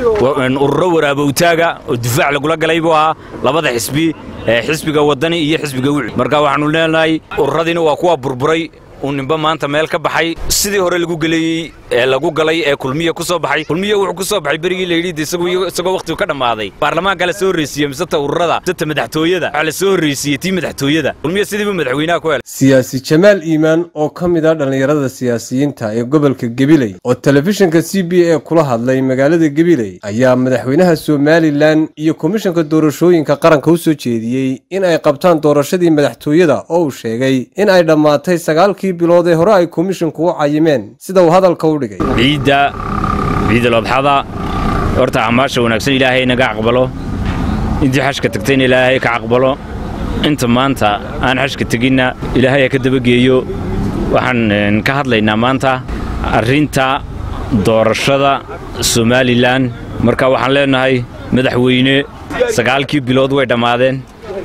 ururo waraabowtaaga oo difaac lagula galay buu ahaa labada xisbi xisbiga waddani iyo xisbiga wicid marka waxaannu leenahay ururadiina waa kuwa burburay uu nimba maanta meel ka baxay sidii hore lagu geleeyey ee lagu galay ee kulmiya ku soo baxay kulmiya wuxuu ku soo baxay berigii la yidhi isagoo wakhtigu ka dhammaaday baarlamaanka la soo horreysiiyey miseta ururada miseta madaxtooyada waxaa la soo horreysiiyey tii madaxtooyada kulmiya sidiibu madaxweynaha ku helay siyaasi jamaal iimaan oo ka mid ah dhallinyarada siyaasiyiinta ee gobolka gabiley oo telefishinka c b a kula hadlay magaalada gabiley ayaa madaxweynaha somalilan iyo komishanka doorashooyinka qaranka u soo jeediyey in ay qabtaan doorashadii madaxtooyada oo uu sheegay in ay dhammaatay sagaalkii bilood ee hore ay komishinku u cayimeen sida uu hadalka u dhigay ciidda ciidalodxada horta acmaasha wanaagsan ilaahay naga aqbalo intii xashka tagtayna ilaahay ka aqbalo inta maanta aan xashka teginna ilaahay ha ka dabageeyo waxaan ka hadlaynaa maanta arrinta doorashada somalilan marka waxaan leennahay madaxweyne sagaalkii bilood way dhammaadeen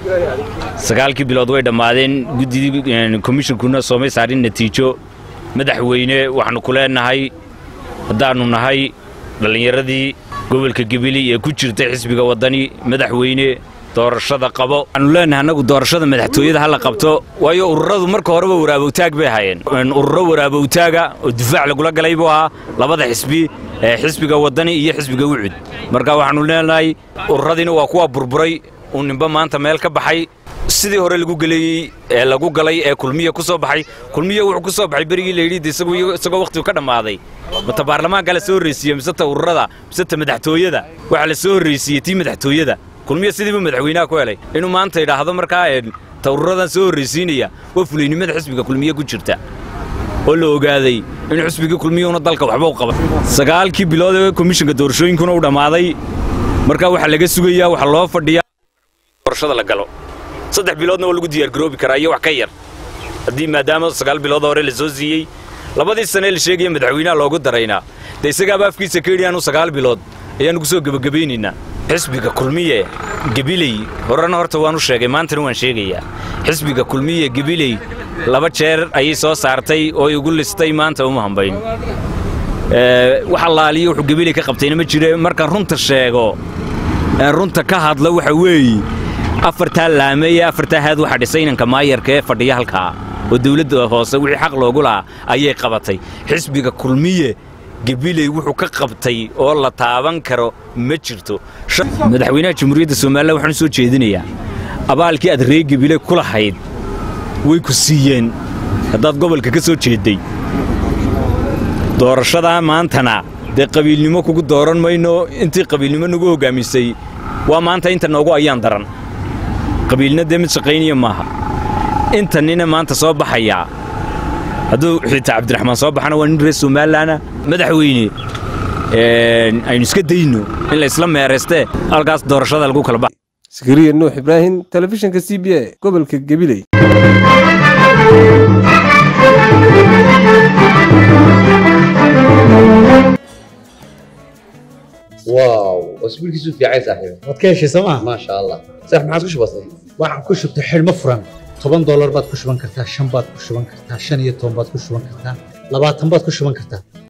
sagaalkii bilood way dhammaadeen guddidii komishinkuna soomay saarin natiijo madaxweyne waxaannu ku leennahay haddaannu nahay dhallinyaradii gobolka gebili ee ku jirtay xisbiga waddani madaxweyne doorashada qabo waxaannu leennahay annagu doorashada madaxtooyada ha la qabto waayo ururadu marka horeba waraabowtaag bay ahaayeen ururo waraabowtaaga oo difaac lagula galay buu ahaa labada xisbi ee xisbiga waddani iyo xisbiga wicud marka waxaannu leennahay ururadiina waa kuwa burburay uu nimba maanta meel ka baxay sidii hore lagu geleeyey ee lagu galay ee kulmiya ku soo baxay kulmiya wuxuu ku soo baxay berigii la yidhi isagoo wakhtigu ka dhammaaday mata baarlamaanka la soo horreysiiyey miseta ururada miseta madaxtooyada waxaa la soo horreysiiyey tii madaxtooyada kulmiya sidiibu madaxweynaha ku helay inuu maanta idhaahdo markaa ta ururadan soo horreysiinaya waa fulaynimada xisbiga kulmiye ku jirta oo la ogaaday in xisbigii kulmiyuuna dalka waxba u qaban sagaalkii bilood ee komishinka doorashooyinkuna u dhammaaday markaa waxaa laga sugayaa waxaa loo fadhiyaa doorashada la galo saddex biloodna waa lagu diyaargaroobi karaa iyo wax ka yar haddii maadaama sagaal bilood hore la soo siiyey labadii sanee la sheegaya madaxweynaha loogu daraynaa dee isagaaba afkiisa ka yidhi anu sagaal bilood ayaannu ku soo gebagabaynaynaa xisbiga kulmiye gebiley horena horta waan u sheegay maantana waan sheegayaa xisbiga kulmiye gebiley laba jeer ayay soo saartay oo igu listay maanta uma hambayn wax allaaliyo wuxuu gebiley ka qabtayna ma jire markaan runta sheego runta ka hadla waxa weeye afartaa laameeye afartaa haad waxaa dhisay inanka maayarka ee fadhiya halkaa oo dawladda hoose wixii xaq loogu lahaa ayay qabatay xisbiga kulmiye gebiley wuxuu ka qabtay oo la taaban karo ma jirto madaxweynaha jamhuuriyadda somalilan waxaan u soo jeedinayaa abaalkii aad ree gebile ku lahayd way ku siiyeen haddaad gobolka ka soo jeedday doorashadaa maantana dee qabiilnimo kugu dooran mayno intii qabiilnimo nagu hoggaamisay waa maanta inta noogu ayaan daran qabiilna dee mid shaqaynaya maaha inta nina maanta soo baxayaa hadduu xitaa cabdiraxmaan soo baxana waa nin reer somalilanna madaxweyne aynu iska dayno in la isla meeraystee halkaas doorashada lagu kala bax sakariya nuux ibraahim telefishinka c b a gobolka gabiley واو اسبوع كيسو في عايز صاحبي waad ka heshay sooma ما شاء الله صح ما عادش بسيط waxaan ku shubtay xidhmo furan toban doolar baad ku shuban kartaa shan baad ku shuban kartaa shan iyo toban baad ku shuban kartaa labaatan baad ku shuban kartaa